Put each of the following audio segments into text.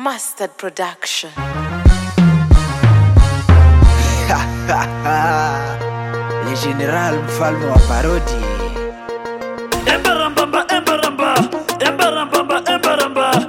Mustard Production. ni general mfalme wa parodi Embarambamba, embaramba, embarambamba, embaramba,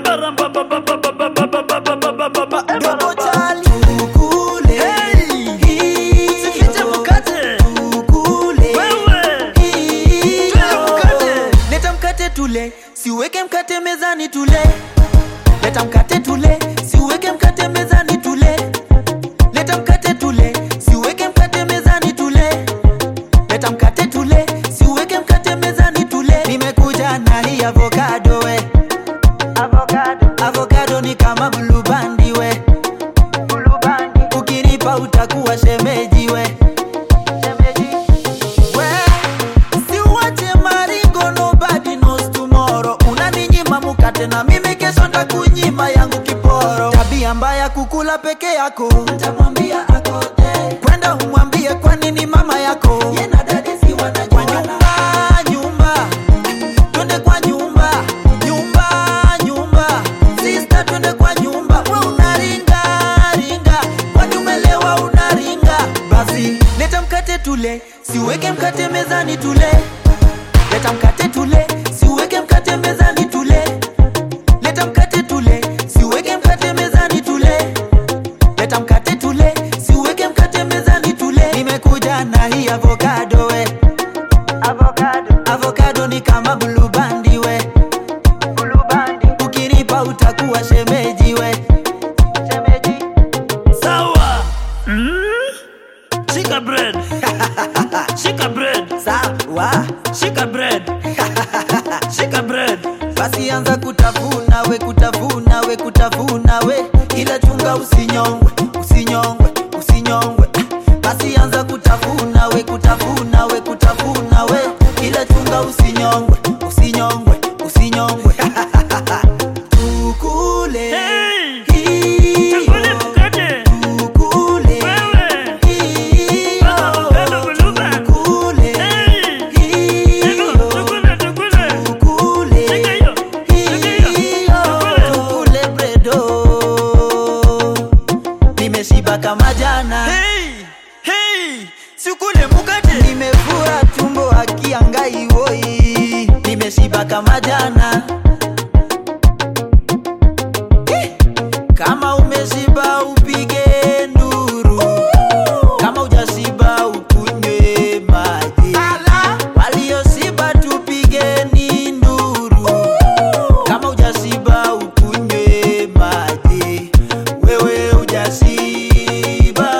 embarambamba, dogo chali ukule Sifiche mkate. ukule Wewe. Twende mkate. leta mkate tule siuweke mkate mezani tule leta mkate tule siuweke mkate mezani tule leta mkate tule siuweke mkate mezani tule leta mkate tule siuweke mkate mezani tule nimekuja na hii avocado we avocado avocado ni kama bulubandi we bulubandi ukinipa utakuwa shemeji we shemeji we siuache maringo nobody knows tomorrow unaninyima mukate na mimi kesho ntakunyima yangu kiporo tabia mbaya kukula peke yako ntamwambia akote kwenda umwambie kwa nini mama yako Yena dadi si wanajua. Kwa nyumba nyumba twende kwa nyumba nyumba nyumba sista twende kwa nyumba we unaringa ringa kwani umelewa unaringa basi leta mkate tule siuweke mkate mezani tule leta mkate tule siuweke mkate mezani tule leta mkate tule siuweke mkate mezani tule leta mkate tule siuweke mkate mezani tule nimekuja na hii avocado we avocado avocado ni kama bulubandi we bulubandi ukinipa utakuwa shemeji we shemeji Sawa. Mm? Shika bread. Shika bread. sawa Shika bread. Shika bread. basi anza kutafuna we kutafuna we kutafuna we ila chunga usinyongwe usinyongwe usinyongwe basi anza kutafuna we kutafuna we kutafuna we ila chunga usinyongwe usinyongwe usinyongwe tukule Hey. hiyo, Chakule mkate. tukule Wewe. hiyo, Avocado buluban. tukule Hey. hiyo, Chakule, chakule. tukule Shika hiyo. Shika hiyo. Chakule. tukule bredo nimeshiba kama jana Hey. Hey. Sikule mkate. nimefura tumbo akiangai woi nimeshiba kama jana Eh, kama umeshiba upige nduru kama ujashiba ukunywe maji walioshiba tupigeni nduru kama ujashiba ukunywe maji wewe ujashiba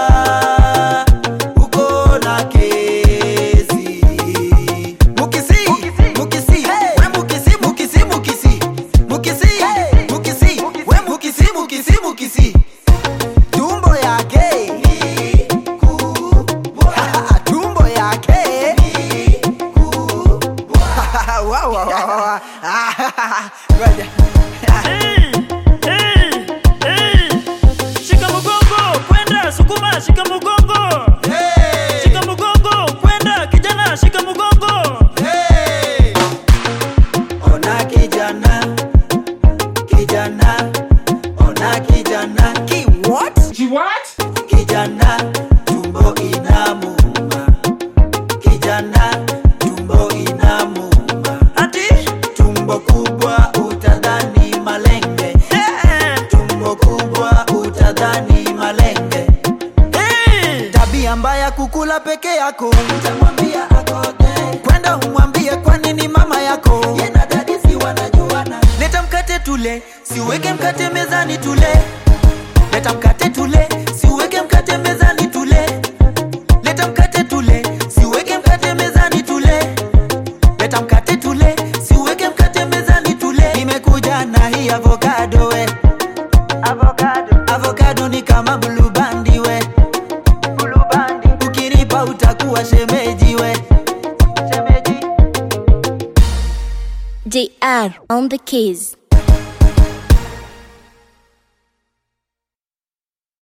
uko na kesi mukisi mukisi we mukisi mukisi mukisi mukisi mukisi we mukisi mukisi mukisi tumbo yake ni kubwa tumbo yake ni kubwa wa wa wa wa Ngoja. Hey. Hey. Hey. Shika mgongo. Kwenda sukuma. Shika mgongo. Hey! Shika mgongo. Kwenda kijana. Shika mgongo. Hey! Ona kijana, kijana, ona kijana, ki what? She what? Kijana, tumbo inamuuma. Kijana, tumbo inamuuma. Ati. Tumbo kubwa utadhani malenge. Eh. Tumbo kubwa utadhani malenge. Hey. tabia mbaya kukula peke yako utamwambia akote kwenda umwambie kwa nini mama yako yena dadi si wanajuana leta mkate tule siuweke mkate mezani tule leta mkate tule siuweke mkate mezani tule leta mkate tule siuweke mkate mezani tule leta mkate tule siuweke mkate mezani tule nimekuja na hii avocado we avocado avocado ni kama bulubandi we bulubandi ukinipa utakuwa shemeji we shemeji JR on the keys.